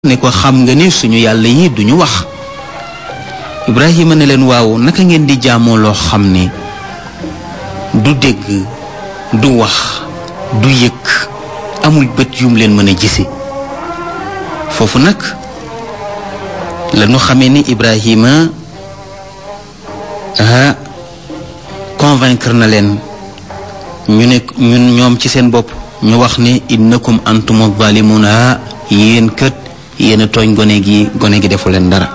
ne ko xam nga ni suñu yàlla yi duñu wax ibrahima ne leen waaw naka ngeen di jaamoo loo xam ne du dégg du wax du yëg amul bët yum leen mën a gise foofu nag lañu xamee ni ibrahima ah convaincre na leen ñu ne ñun ñoom ci seen bopp ñu wax ne innakum antum zalimun ah yéen kët yéen a tooñ gone gi gone gi defu leen dara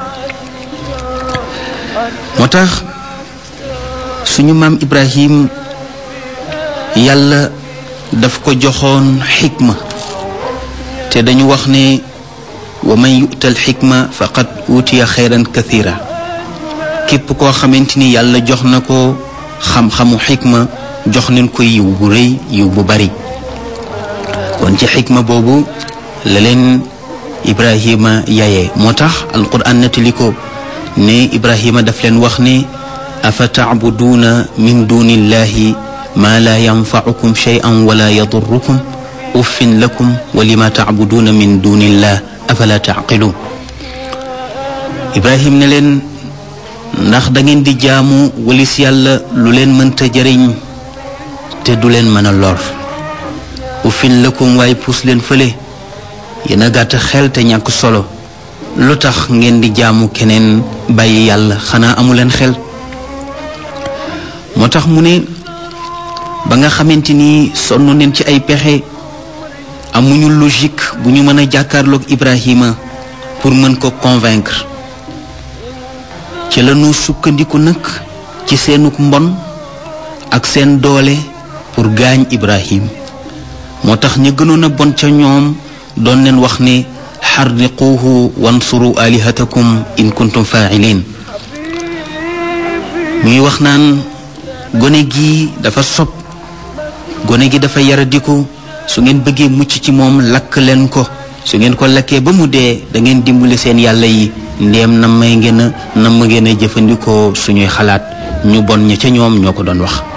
moo tax suñu maam ibrahim yàlla daf ko joxoon xikma te dañu wax ne wa man yu'tal xikma faqad utiya xeyran kathira képp koo xamante ni yàlla jox na ko xam-xamu xikma jox nañ ko yiw bu rëy yiw bu bari kon ci xikma boobu la leen ibrahima yaye moo tax alquran nettali ko ne ibrahima daf leen wax ne afa tacbuduuna min duni illahi ma la yanfacukum cheyan wala yadurukum uffin lakum wa lima tacbuduuna min duni illah afala tacqiluun ibrahim ne leen ndax da ngeen di jaamu walis yàlla lu leen mënta jëriñ te du leen mën a lor uffin lakum waaye puus leen fële yéen a gàtt xel te ñàkk solo lu tax ngeen di jaamu keneen bàyyi yàlla xanaa amuleen xel moo tax mu ne ba nga xamante ni sonn neen ci ay pexe amuñu logique bu ñu mën a jàkkaarloog Ibrahima pour mën ko convaincre ci lañu sukkandiku nag ci seenuk mbon ak seen doole pour gaañ Ibrahim moo tax ñu gënoon a bon ca ñoom doon leen wax ne xarriquuhu wansuru alihatakum in kuntum faa'ilin muy wax naan gone gi dafa sob gone gi dafa yaradiku su ngeen bëggee mucc ci moom lakk leen ko su ngeen ko lakkee ba mu dee da ngeen dimbali seen yàlla yi ndéem na may ngeen a na ma ngeen a jëfandikoo suñuy xalaat ñu bon ña ca ñoom ñoo ko doon wax